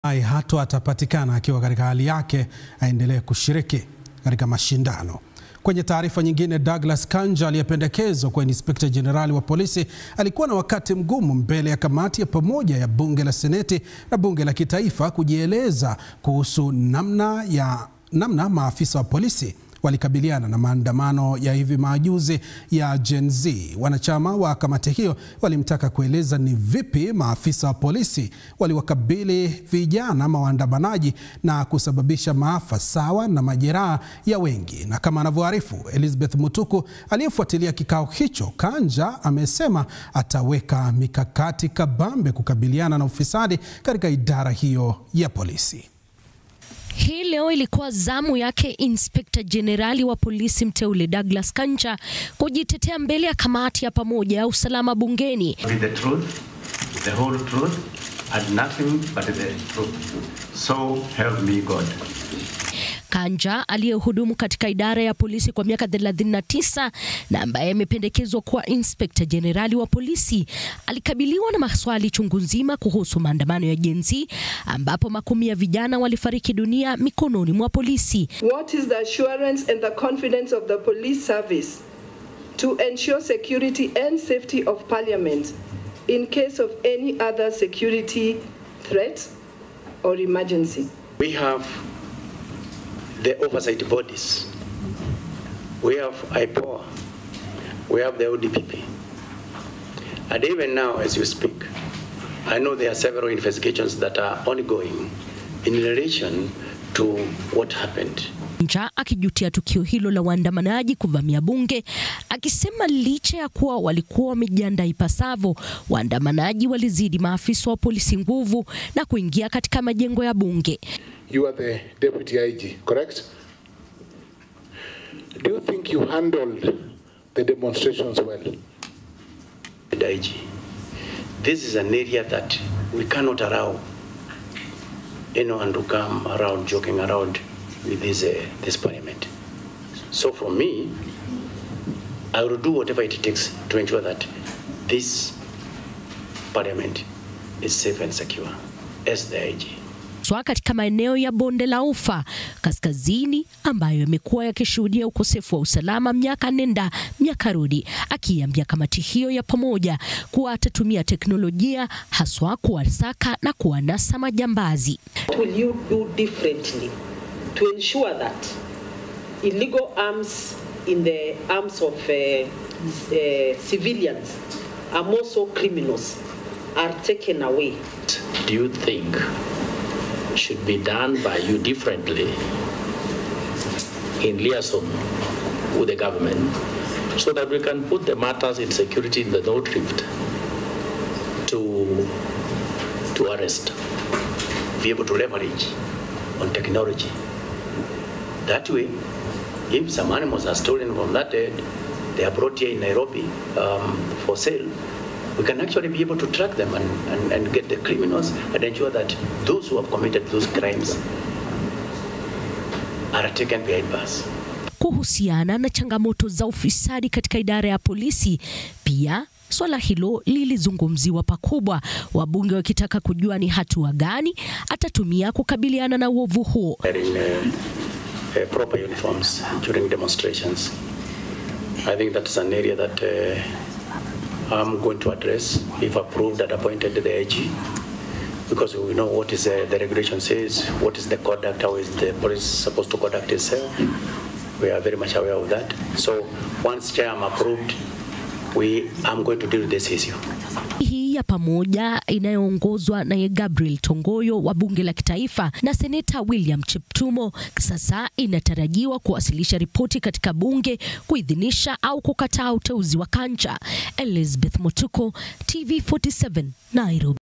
ai hato atapatikana akiwa katika hali yake aendelee kushiriki katika mashindano. Kwenye taarifa nyingine, Douglas Kanja aliyependekezwa kuwa inspekta jenerali wa polisi alikuwa na wakati mgumu mbele ya kamati ya pamoja ya bunge la seneti na bunge la kitaifa kujieleza kuhusu namna ya namna maafisa wa polisi walikabiliana na maandamano ya hivi majuzi ya Gen Z. Wanachama wa kamati hiyo walimtaka kueleza ni vipi maafisa wa polisi waliwakabili vijana ama waandamanaji na kusababisha maafa sawa na majeraha ya wengi. Na kama anavyoarifu Elizabeth Mutuku aliyefuatilia kikao hicho, Kanja amesema ataweka mikakati kabambe kukabiliana na ufisadi katika idara hiyo ya polisi. Hii leo ilikuwa zamu yake inspekta jenerali wa polisi mteule Douglas Kanja kujitetea mbele ya kamati ya pamoja ya usalama bungeni. With the truth, the whole truth, and nothing but the truth. So help me God. Kanja aliyehudumu katika idara ya polisi kwa miaka 39 na ambaye amependekezwa kuwa inspekta jenerali wa polisi alikabiliwa na maswali chungu nzima kuhusu maandamano ya Gen Z ambapo makumi ya vijana walifariki dunia mikononi mwa polisi. What is the assurance and the confidence of the police service to ensure security and safety of Parliament in case of any other security threat or emergency? We have the oversight bodies. We have IPOA. We have the ODPP. And even now, as you speak, I know there are several investigations that are ongoing in relation to what happened. Kanja akijutia tukio hilo la waandamanaji kuvamia bunge, akisema licha ya kuwa walikuwa wamejiandaa ipasavyo, waandamanaji walizidi maafisa wa polisi nguvu na kuingia katika majengo ya bunge. You are the deputy IG, correct? Do you think you handled the demonstrations well? The IG. This is an area that we cannot allow anyone to come around joking around with this, uh, this parliament. So for me, I will do whatever it takes to ensure that this parliament is safe and secure as the IG. Swa katika maeneo ya bonde la Ufa kaskazini ambayo yamekuwa yakishuhudia ukosefu wa usalama miaka nenda miaka rudi, akiambia kamati hiyo ya pamoja kuwa atatumia teknolojia haswa kuwasaka na kuwanasa majambazi. What will you do differently to ensure that illegal arms in the arms of uh, uh, civilians and also criminals are taken away? do you think should be done by you differently in liaison with the government so that we can put the matters in security in the North Rift to, to arrest? Be able to leverage on technology. That way, if some animals are stolen from that herd, they are brought here in Nairobi um, for sale, we can actually be able to track them and, and, and get the criminals and ensure that those who have committed those crimes are taken behind bars. Kuhusiana na changamoto za ufisadi katika idara ya polisi, pia swala hilo lilizungumziwa pakubwa, wabunge wakitaka kujua ni hatua gani atatumia kukabiliana na uovu huo. Wearing uh, uh, proper uniforms during demonstrations. I think that's an area that uh, I'm going to address if approved and appointed to the AG because we know what is uh, the regulation says, what is the conduct, how is the police supposed to conduct itself. We are very much aware of that. So once chair am approved, we I'm going to deal with this issue. hii ya pamoja inayoongozwa na Gabriel Tongoyo wa bunge la kitaifa na seneta William Cheptumo sasa inatarajiwa kuwasilisha ripoti katika bunge kuidhinisha au kukataa uteuzi wa Kanja. Elizabeth Motuko, TV47, Nairobi.